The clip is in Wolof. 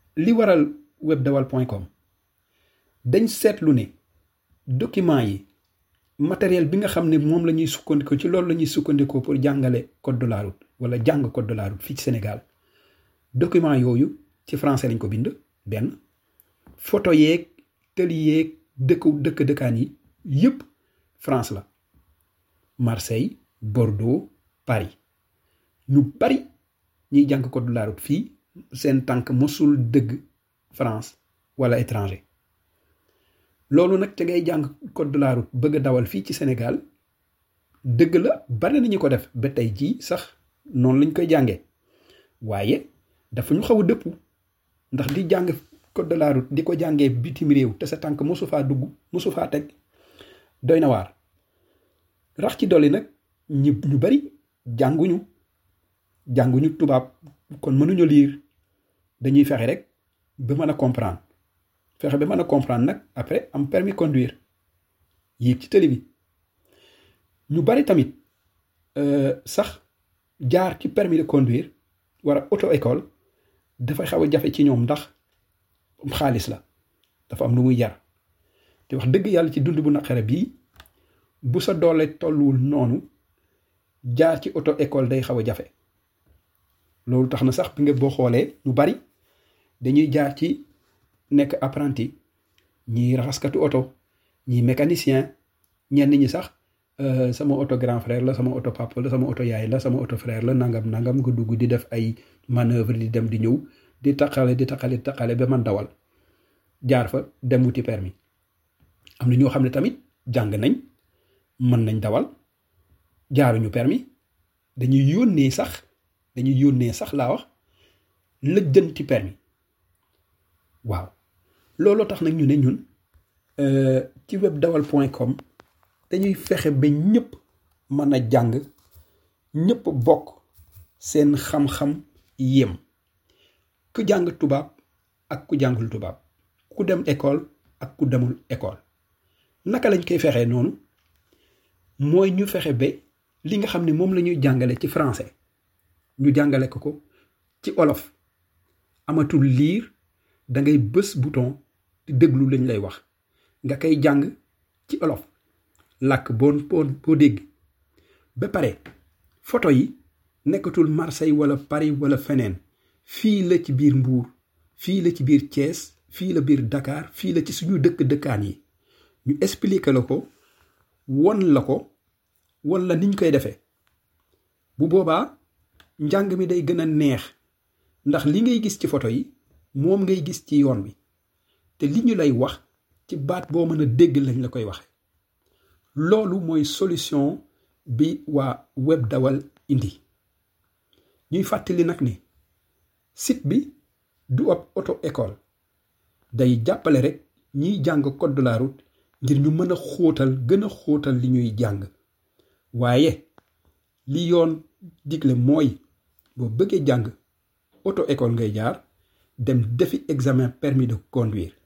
li waral webdawal point com dañ seetlu ne document yi matériel bi nga xam ne moom la ñuy sukkandikoo ci loolu la ñuy sukkandikoo pour jàngale code de la route wala jàng code de la route fii ci Sénégal document yooyu ci français lañ ko bind benn photo yeeg tëli yeeg dëkku dëkk dëkkaan yi yëpp France la Marseille Bordeaux Paris ñu bari ñiy jàng code de la route fii seen tànk mosul dëgg France wala étranger loolu nag te ngay jàng code de la route bëgg a dawal fii ci Sénégal dëgg la bari nañu ko def ba tey jii sax noonu lañ koy jàngee waaye dafa ñu xaw a dëpp ndax di jàng code de la route di ko jàngee bitim réew te sa tànk mosu faa dugg mosu faa teg doy na waar rax ci dolli nag ñi ñu bari jànguñu jànguñu tubaab kon mënuñu liir dañuy fexe rek ba mën a comprendre fexe ba mën a comprendre nag après am permis conduire yéeg ci télé bi ñu bari tamit sax jaar ci permis de conduire war a auto école dafay xaw a jafe ci ñoom ndax xaalis la dafa am lu muy jar te wax dëgg yàlla ci dund bu naqare bii bu sa doole tolluwul noonu jaar ci auto école day xaw a jafe loolu tax na sax bi nga boo xoolee ñu bari dañuy jaar ci nekk apprenti ñiy raxaskatu oto ñiy mécanicien ñenn ñi sax sama oto grand frère la sama oto papa la sama oto yaay la sama oto frère la nangam nangam nga dugg di def ay manœuvre di dem di ñëw di taqale di taqale di taqale ba man dawal jaar fa dem wuti permis am na ñoo xam ne tamit jàng nañ mën nañ dawal jaaruñu permis dañuy yónnee sax dañuy yónnee sax laa wax lëjjanti permis waaw looloo tax nag ñu ne ñun ci webdawal point com dañuy fexe ba ñëpp mën a jàng ñëpp bokk seen xam-xam yem ku jàng tubaab ak ku jàngul tubaab ku dem école ak ku demul école naka lañ koy fexee noonu mooy ñu fexe ba li nga xam ne moom la ñuy jàngale ci français ñu jàngale ko ko ci olof amatul liir da ngay bës bouton di déglu lañ lay wax nga koy jàng ci olof làkk boo boo dégg ba pare photo yi nekkatul Marseille wala Paris wala feneen fii la ci biir Mbuur fii la ci biir Thiès fii la biir Dakar fii la ci suñu dëkk dëkkaan yi ñu expliquer la ko won la ko wala niñ koy defee bu boobaa njàng mi day gën a neex ndax li ngay gis ci photo yi moom ngay gis ci yoon wi te li ñu lay wax ci baat boo mën a dégg lañ la koy waxe loolu mooy solution bi waa web dawal indi ñuy fàttali nag ni site bi du ab auto école day jàppale rek ñiy jàng code de la route ngir ñu mën a xóotal gën a xóotal li ñuy jàng waaye li yoon digle mooy boo bëggee jàng auto école ngay jaar dem defi examen permis de conduire